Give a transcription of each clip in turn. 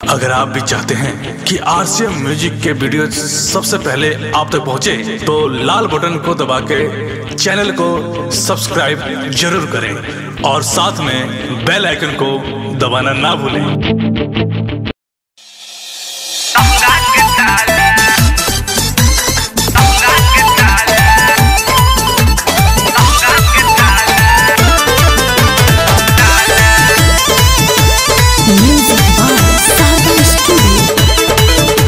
अगर आप भी चाहते हैं कि आरसीएम म्यूजिक के वीडियो सबसे पहले आप तक पहुंचे, तो लाल बटन को दबा के चैनल को सब्सक्राइब जरूर करें और साथ में बेल आइकन को दबाना ना भूलें Music by Stardom Studio.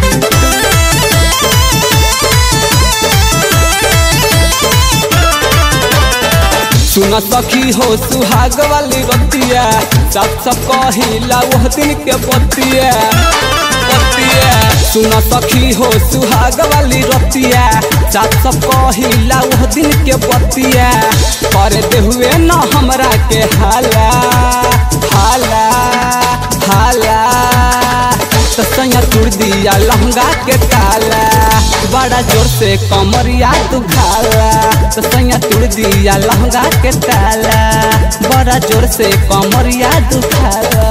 सुन सखी हो सुहाग वाली बतिया सब सब कहिला वह दिन के बतिया बतिया सुन सखी हो सुहाग वाली रतिया सब सब कहिला वह दिन के बतिया कर दे हुए न हमरा के हाला हाला हाला तो सैया तुड़ दिया लहंगा के ताला बड़ा जोर से कमरिया तू खाला तो सैया तुड़ दिया लहंगा के ताला बड़ा जोर से कमरिया तू खाला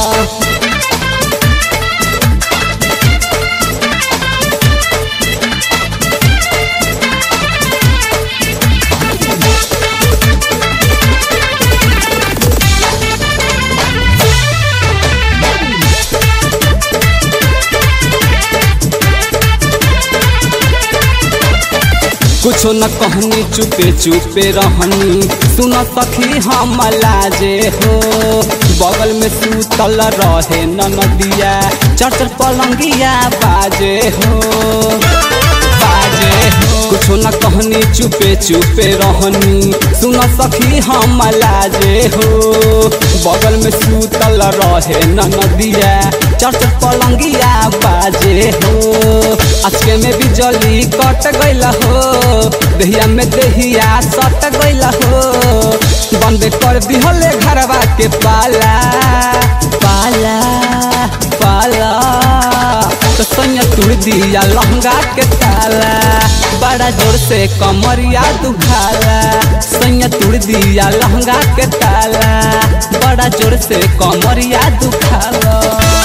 कुछो न कहनी चुपे चुपे रहनी सुन सखी हम लाजे हो बगल में सूतल रहे न नदिया चर चर पलंगिया बाजे हो बाजे हो कुछो न कहनी चुपे चुपे रहनी सुन सखी हम लाजे हो बगल में सूतल रहे न नदिया चर चर पलंगिया बाजे हो अचके में बिजली कट गईला हो दहिया में दहिया सट गईला हो बंद कर दिहले घरवा के पाला पाला पाला तो सैया तुड़ दिया लहंगा के ताला बड़ा जोर से कमरिया दुखाला सैया तुड़ दिया लहंगा के ताला बड़ा जोर से कमरिया दुखाला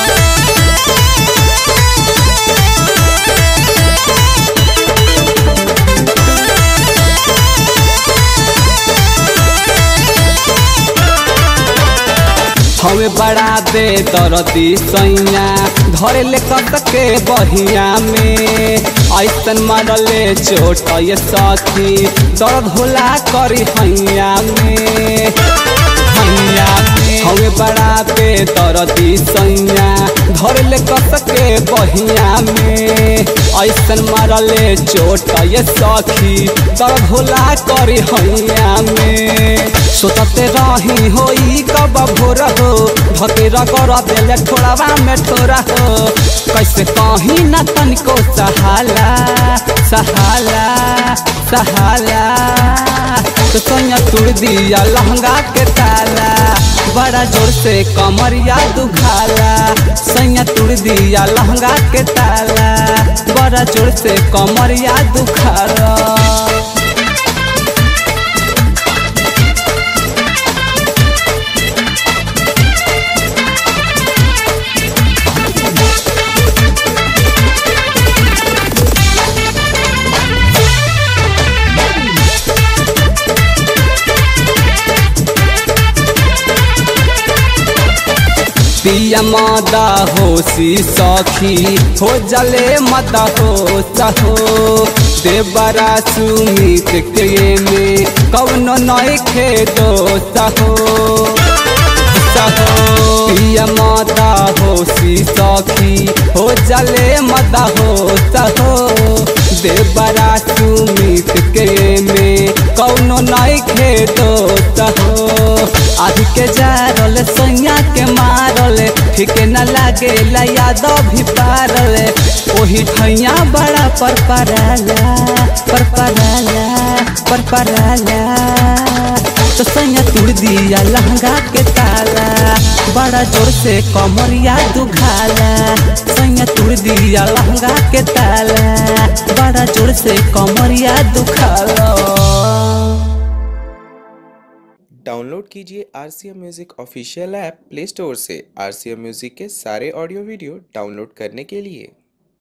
हमें बड़ा दे दरदी सैया धरे ले कत के बहिया में ऐसन मारले चोट ये सखी दर्द होला करी हैया में हैया में हमें बड़ा दे दरदी सैया धरे ले कत के बहिया में ऐसन मारले चोट ये सखी दर्द होला करी हैया में सोचते रही होई कब भोर हो भतेरा कर देले ठोड़ावा में ठोरा हो कैसे कहीं न तनिको सहाला सहाला सहाला तो सोनिया तुड़ दिया लहंगा के ताला बड़ा जोर से कमरिया दुखाला सैया तुड़ दिया लहंगा के ताला बड़ा जोर से कमरिया दुखाला पिया मादा होशी सखी हो जले मदा हो सहो देवरा सुमित के में कौनो नई खे दो सहो सहो पिया मादा होशी सखी हो जले मदा हो सहो देवरा सुमित के में कौनो नई खे दो सहो आदि के जारल सैया के मारल ठीक न लागे याद भी पारल ओही ठैया बड़ा पर पराला पर पराला पर पराला तो सैया तुड़ दिया लहंगा के ताला बड़ा जोर से कमरिया दुखाला सैया तुड़ दिया लहंगा के ताला बड़ा जोर से कमरिया दुखाला डाउनलोड कीजिए R C M music official app Play Store से आर सी एम म्यूज़िक के सारे ऑडियो वीडियो डाउनलोड करने के लिए